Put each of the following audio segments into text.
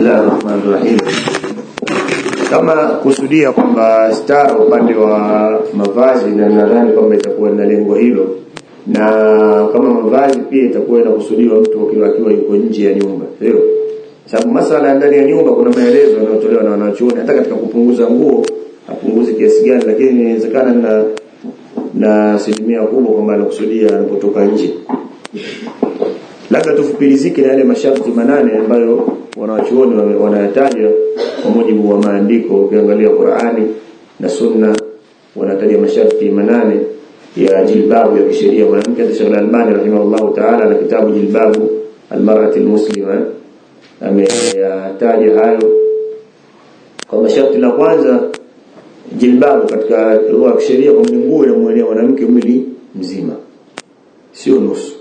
Bismillahir Rahmanir Rahim. Kama kusudia kwamba stara upande wa mavazi na nadhani kwamba itakuwa na lengo hilo na kama mavazi pia itakuwa inakusudiwa mtu akiwa akiwa yuko nje ya nyumba sio sababu masala ya ndani ya nyumba kuna maelezo yanayotolewa na wanachuoni hata katika kupunguza nguo apunguze kiasi gani lakini inawezekana na na asilimia kubwa kwamba anakusudia anapotoka nje labda tufupilizike na yale masharti manane ambayo wanawachuoni wanayataja kwa mujibu wa maandiko ukiangalia Qur'ani na Sunna wanataja masharti manane ya jilbabu ya kisheria mwanamke Sheikh Al-Albani rahimahullahu ta'ala na kitabu jilbabu almar'ati almuslima ameyataja hayo kwa masharti la kwanza jilbabu katika lugha ya kisheria kwa nguo inamwelea mwanamke mwili mzima sio nusu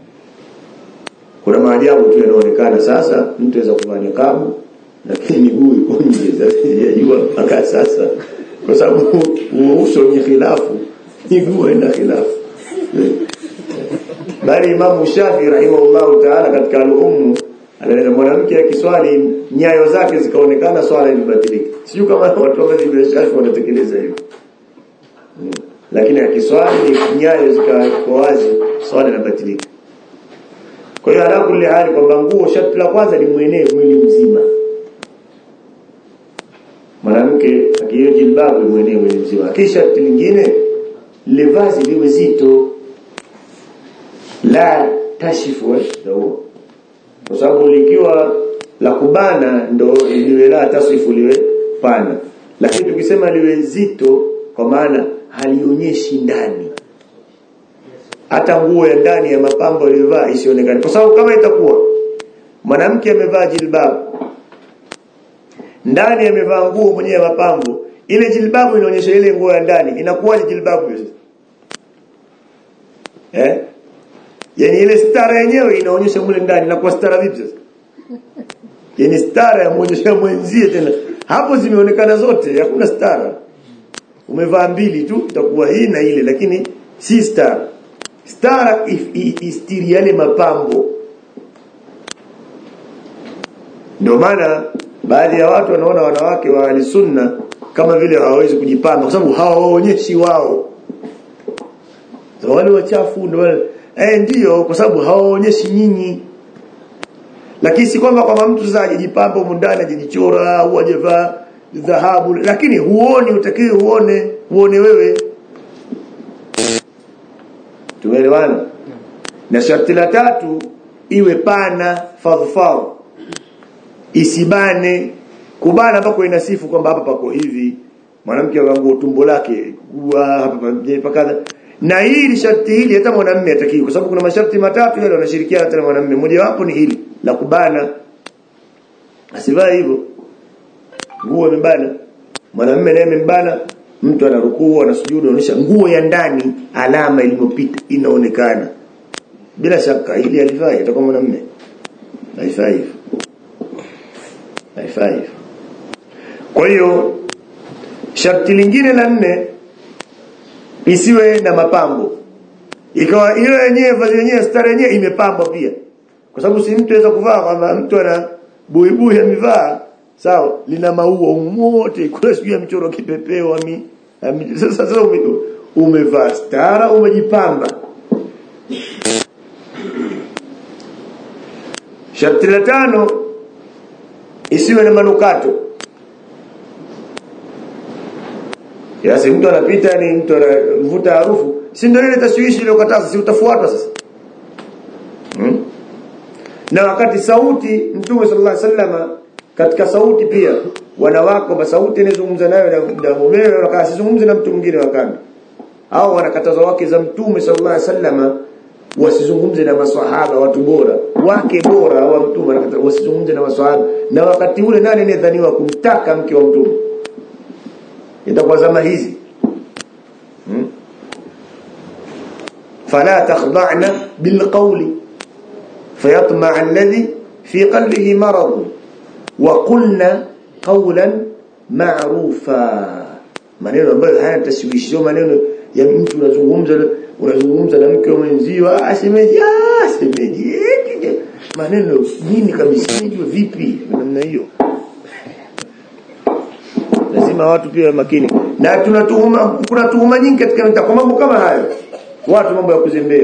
kuna maajabu tu yanaonekana sasa mtu aweza kuvaa niqabu lakini miguu iko nje sasa sijajua mpaka sasa kwa sababu uso ni khilafu miguu ina khilafu bali Imam Shafi rahimahullahu ta'ala katika al-Umm anaeleza mwanamke akiswali nyayo zake zikaonekana swala imebatilika sijui kama watu wa madhhabi ya Shafi wanatekeleza hivyo lakini akiswali nyayo zikawa wazi swala inabatilika kwa hiyo ala kulli hali kwamba nguo sharti la kwanza limwenee mwili mzima. Mwanamke akiyo jilbabu limwenee mwili mzima. Kisha sharti lingine livazi liwe zito. La tashifu ndio. Kwa sababu likiwa la kubana ndo liwe la tasifu liwe pana. Lakini tukisema liwe zito kwa maana halionyeshi ndani hata nguo ya ndani ya mapambo aliyovaa isionekane kwa sababu kama itakuwa mwanamke amevaa jilbabu ndani amevaa nguo mwenye ya mapambo ile jilbabu inaonyesha ile nguo ya ndani inakuwaje jilbabu hiyo eh yani ile stara yenyewe inaonyesha mule ndani inakuwa stara vipi sasa yani stara ya muonyesha mwenzie tena hapo zimeonekana zote hakuna stara umevaa mbili tu itakuwa hii na ile lakini si stara stara istiri yale mapambo ndio maana baadhi ya watu wanaona wanawake wa sunna kama vile hawawezi kujipamba kwa sababu hawaonyeshi wao so, wale wachafu ndio wale eh ndio kwa sababu hawaonyeshi nyinyi lakini si kwamba kama mtu sasa ajijipamba mundani ajijichora au ajevaa dhahabu lakini huoni utakiwe uone uone wewe Tumeelewana? Na sharti la tatu iwe pana fadhfadh. Isibane kubana ambako inasifu kwamba hapa pako hivi. Mwanamke akanguo tumbo lake kuwa hapa pakadha. Na hili sharti hili hata mwanamume atakiwi kwa sababu kuna masharti matatu yale wanashirikiana hata mwanamume. Moja wapo ni hili la kubana. Asivae hivyo. Nguo imebana. Mwanamume naye imebana mtu anarukuu anasujudu anaonyesha nguo ya ndani alama iliyopita inaonekana bila shaka ili alifai atakuwa mwanamume haifai hivyo haifai hivyo kwa hiyo sharti lingine la nne isiwe na mapambo ikawa ile yenyewe vazi yenyewe stara yenyewe imepambwa pia kwa sababu si mtu aweza kuvaa kwamba mtu ana buibui amevaa sawa lina maua umote kule sijui ya mchoro kipepeo ami, ami sasa sasa ume, umevaa stara umejipamba sharti la tano isiwe na manukato Yasi mtu anapita ni mtu anavuta harufu si ndio ile tashwishi ile ukataza si utafuatwa sasa hmm? na wakati sauti mtume sallallahu alaihi wasallam katika sauti pia wanawake kwamba sauti inazungumza nayo na mumewe wakasizungumze na mtu mwingine wakando au wanakataza wake za mtume sallallahu alaihi wasallam wasizungumze na maswahaba watu bora wake bora wa mtume wanakataza wasizungumze na maswahaba na wakati ule nani anayedhaniwa kumtaka mke wa mtume itakuwa zama hizi hmm? fala takhda'na bilqawli fayatma alladhi fi qalbihi marad وقلنا قولا معروفا maneno ambayo haya tashwishi sio maneno ya mtu unazungumza unazungumza na mke mwenzio ah shemeji ah shemeji maneno nini kabisa nijue vipi namna hiyo lazima watu pia makini na tunatuhuma kuna tuhuma nyingi katika mtaa kwa mambo kama hayo watu mambo ya kuzembea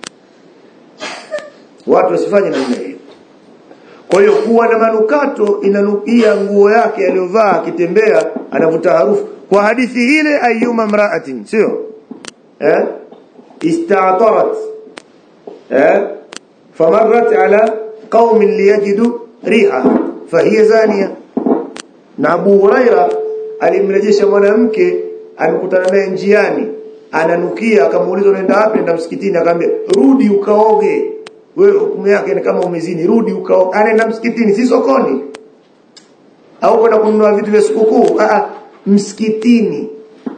watu wasifanye namna hiyo kwa hiyo kuwa na manukato inanukia nguo yake aliyovaa akitembea anavuta harufu kwa hadithi ile ayuma mraatin sio eh ista'tarat eh famarrat ala qaumin liyajidu riha fahiya zaniya na Abu Huraira alimrejesha mwanamke amekutana naye njiani ananukia akamuuliza unaenda wapi nenda msikitini akamwambia rudi ukaoge wewe hukumu yake ni kama umezini rudi ukaoge anaenda msikitini si sokoni au kwenda kununua vitu vya sikukuu ah msikitini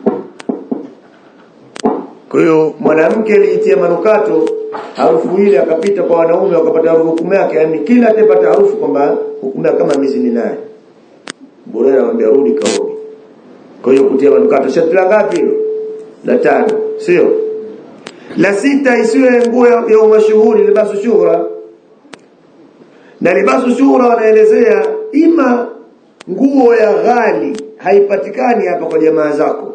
kwa hiyo mwanamke alijitia manukato harufu ile akapita kwa wanaume wakapata hukumu yake yani kila atapata harufu kwamba hukumu yake kama mizini naye bora anamwambia rudi kaoge kwa hiyo kutia manukato sharti la ngapi hilo la tano sio la sita isiwe nguo ya, ya mashuhuri libasu shuhura na libasu shuhura wanaelezea ima nguo ya ghali haipatikani hapa kwa jamaa zako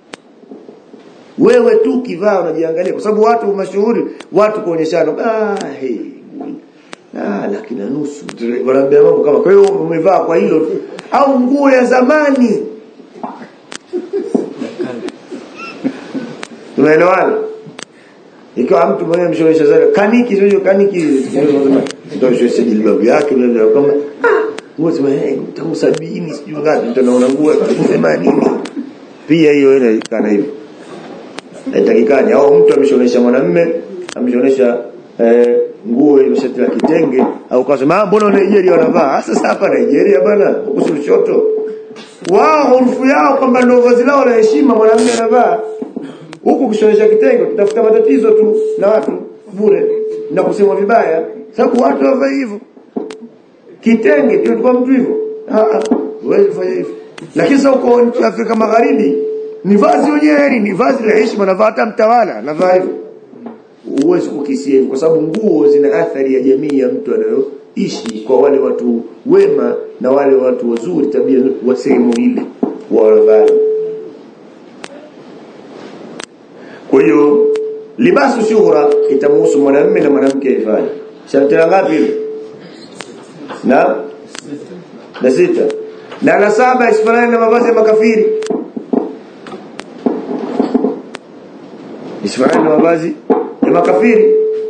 wewe tu kivaa unajiangalia kwa sababu watu mashuhuri watu kuonyeshana ah hey ah laki na nusu wanaambia mambo kama kwa hiyo umevaa kwa hilo tu au nguo ya zamani tunaelewana ikiwa mtu mwenye mshonesha zake kaniki sio kaniki ndio sio sisi jilbabu yake ndio kama nguo sema eh tangu 70 sijui ngapi mtu anaona nguo 80 pia hiyo inaikana hivyo haitakikani au mtu ameshonesha mwanamume ameshonesha eh, nguo ile shati la kitenge au kasema mbona Nigeria wanavaa sasa hapa Nigeria bana huko Lushoto wao urufu yao kwamba ndio vazi lao la heshima mwanamume anavaa huku kushonesha kitenge tutafuta matatizo tu na watu bure na kusema vibaya sababu watu wavaa hivyo kitenge ndio kwa mtu hivyo ah ah wewe fanya hivyo lakini sasa uko Afrika Magharibi ni vazi wenyewe ni vazi la heshima na hata mtawala navaa hivyo huwezi kukisia hivyo kwa sababu nguo zina athari ya jamii ya mtu anayoishi kwa wale watu wema na wale watu wazuri tabia wa sehemu ile wanavaa kwa hiyo libasu shuhura itamhusu mwanamume na mwanamke ifanye sharti la ngapi hilo na na sita na la saba isifanane na mavazi ya makafiri isifanane na mavazi ya makafiri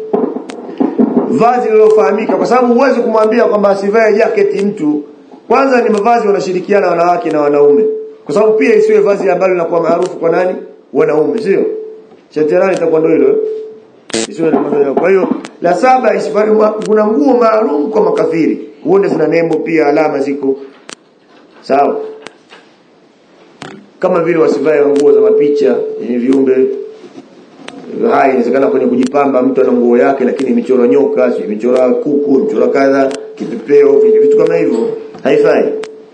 vazi lilofahamika kwa sababu huwezi kumwambia kwamba asivae jacket mtu kwanza ni mavazi wanashirikiana wanawake na wanaume kwa sababu pia isiwe vazi ambalo linakuwa maarufu kwa nani wanaume sio shetani itakuwa ndio hilo isiwe na maneno kwa hiyo la saba isifanye kuna nguo maalum kwa makafiri uone zina nembo pia alama ziko sawa kama vile wasivae nguo za mapicha yenye viumbe hai inawezekana kwenye kujipamba mtu ana nguo yake lakini imechorwa nyoka si imechorwa kuku imechorwa kadha kipepeo vitu kama hivyo haifai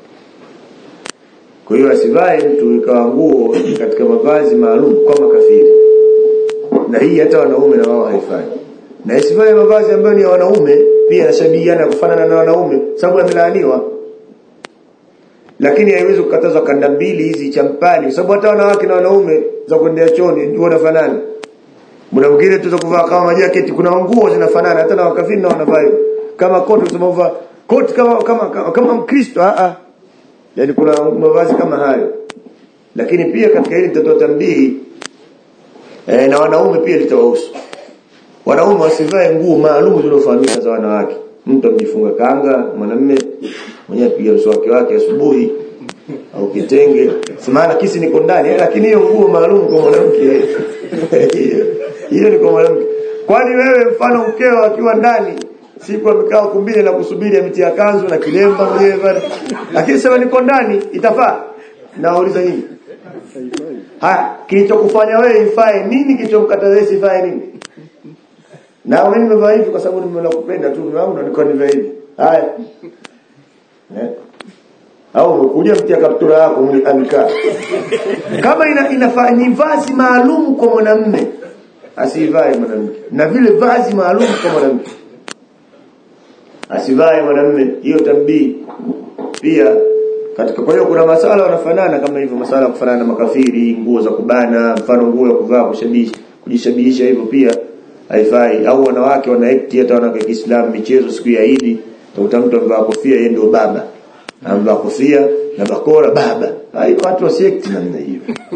kwa hiyo asivae mtu ikawa nguo katika mavazi maalum kwa makafiri na hii hata wanaume na wao haifai na isivae mavazi ambayo ni ya wanaume pia yanashabihiana kufanana na wanaume sababu yamelaaniwa lakini haiwezi kukatazwa kanda mbili hizi champali kwa sababu hata wanawake na wanaume za kuendea choni wanafanana Muda mwingine tuza kuvaa kama majaketi kuna nguo zinafanana hata na wakafiri na wanavaa hivyo. Kama koti tunavaa koti kama kama kama, kama Mkristo a a. Yaani kuna mavazi kama hayo. Lakini pia katika hili nitatoa tambihi e, na wanaume pia litawahusu. Wanaume wasivae nguo maalum zilizofahamika za wanawake. Mtu amejifunga kanga, mwanamume mwenyewe apiga mswaki wake asubuhi au kitenge. Simana kisi niko ndani lakini hiyo nguo maalum kwa mwanamke hiyo ni kwa mwanamke kwani wewe mfano mkeo akiwa ndani siku amekaa kumbile na kusubiri ametia kanzu na kilemba mwenyewe pale lakini sema niko ndani itafaa nauliza nini ha kilichokufanya wewe ifae nini kilichomkataza wewe sifae nini na mimi nimevaa hivi kwa sababu nimenakupenda tu mimi wangu nilikuwa nimevaa hivi haya eh au umekuja mtia kaptura yako amekaa kama ina, inafaa ni vazi maalum kwa mwanamume asivae mwanamke na vile vazi maalum kwa mwanamke asivae mwanamume hiyo tambii pia katika kwa hiyo kuna masala wanafanana kama hivyo masala ya kufanana na makafiri nguo za kubana mfano nguo ya kuvaa kushabihisha kujishabihisha hivyo pia haifai au wanawake wanaekti hata wanawake wa Kiislamu michezo siku ya Idi utakuta mtu amevaa kofia yeye ndio baba amevaa kofia na bakora baba hai watu wasiekti namna hiyo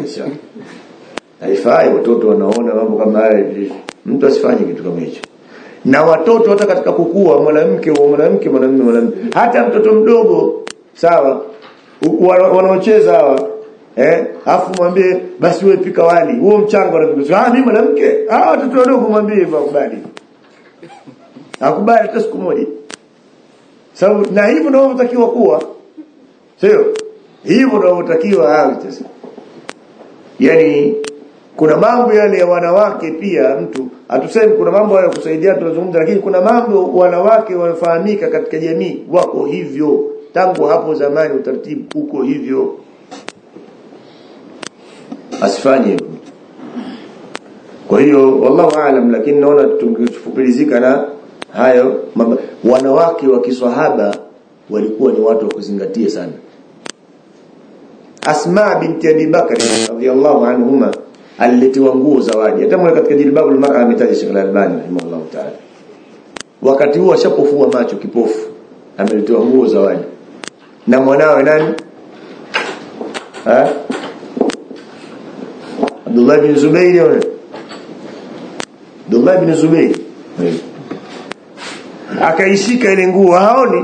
haifai watoto wanaona mambo kama haya mtu asifanye kitu kama hicho na watoto hata katika kukua mwanamke wa mwanamke mwanamume mwanamume hata mtoto mdogo sawa wanaocheza hawa eh afu mwambie basi wewe pika wali huo mchango anapika ah mimi mwanamke ah watoto wadogo mwambie hivyo akubali akubali hata siku moja sababu na hivyo ndio unatakiwa kuwa sio hivyo ndio unatakiwa awe sasa yani kuna mambo yale ya wanawake pia mtu hatusemi kuna mambo ya kusaidia tunazungumza lakini kuna mambo wanawake wanafahamika katika jamii wako hivyo tangu hapo zamani utaratibu uko hivyo asifanye kwa hiyo wallahu aalam lakini naona tungefupilizika na hayo mamba. wanawake wa kiswahaba walikuwa ni watu wa kuzingatia sana Asma binti Abi Bakr radhiyallahu anhuma aliletiwa nguo zawadi hata mwe katika jilbabu al-mar'a ametaja Sheikh Al-Albani rahimahullah ta'ala wakati huo ashapofua macho kipofu ameletewa nguo zawadi na mwanawe nani ha Abdullah bin Zubayr Abdullah bin Zubayr akaishika ile nguo haoni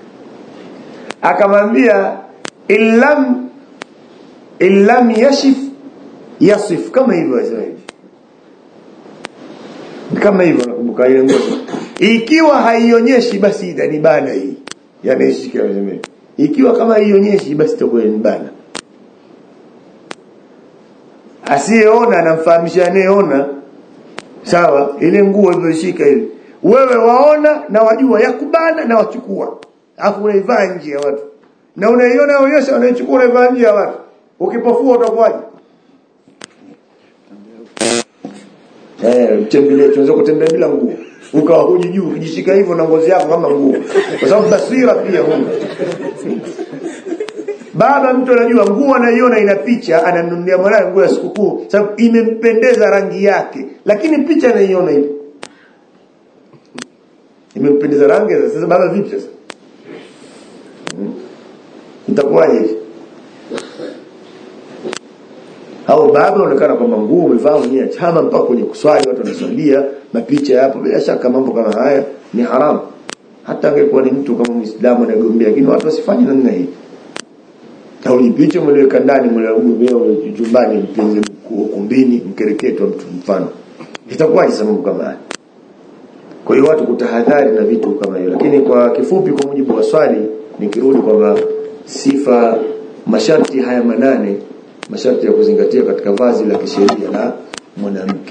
akamwambia illam illam yashif yasif kama hivyo asema hivi kama hivyo nakumbuka ile nguo ikiwa haionyeshi basi itanibana hii yanaishika anasema ikiwa kama haionyeshi basi itakuwa inibana asiyeona anamfahamisha anayeona sawa ile nguo ilivyoshika ile wewe waona na wajua yakubana na wachukua afu unaivaa nje ya watu na unaiona yaonyesha unaichukua unaivaa nje ya watu ukipofua utakuwaje eh mtembelee tunaweza kutembea bila nguo ukawa huji juu ukijishika hivyo na ngozi yako kama nguo kwa sababu basira pia huna baba mtu anajua nguo anaiona ina picha anamnunulia mwanae nguo ya sikukuu sababu imempendeza rangi yake lakini picha anaiona hivi imempendeza rangi sasa baba vipi sasa itakuwaje hivi au baba unaonekana kwamba nguo umevaa mwenyewe chama mpaka kwenye kuswali watu wanaswalia mapicha yapo bila shaka mambo kama haya ni haramu hata angekuwa ni mtu kama Muislamu anagombea lakini watu wasifanye namna hii tauli picha mliweka ndani mligombea chumbani mpenzi ukumbini mkereketo mtu mfano itakuwaje sababu kama haya kwa hiyo watu kutahadhari na vitu kama hiyo lakini kwa kifupi kwa mujibu wa swali nikirudi kwamba sifa masharti haya manane masharti ya kuzingatia katika vazi la kisheria la mwanamke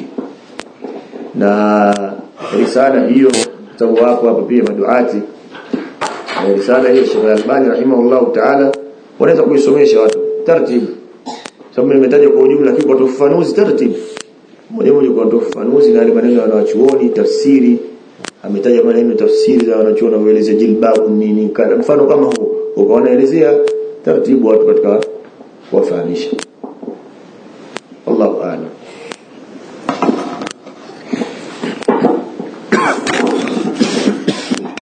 na risala hiyo sababu hapo hapa pia maduati risala hiyo Sheikh Al-Albani rahimahullah ta'ala wanaweza kuisomesha watu taratibu sababu nimetaja kwa ujumla lakini kwa ufafanuzi taratibu moja moja kwa ufafanuzi na maneno ya wanachuoni tafsiri ametaja maneno tafsiri za wanachuoni wanaelezea jilbabu nini kana mfano kama huo ukaonaelezea taratibu watu katika kuwafahamisha wallahu a'lam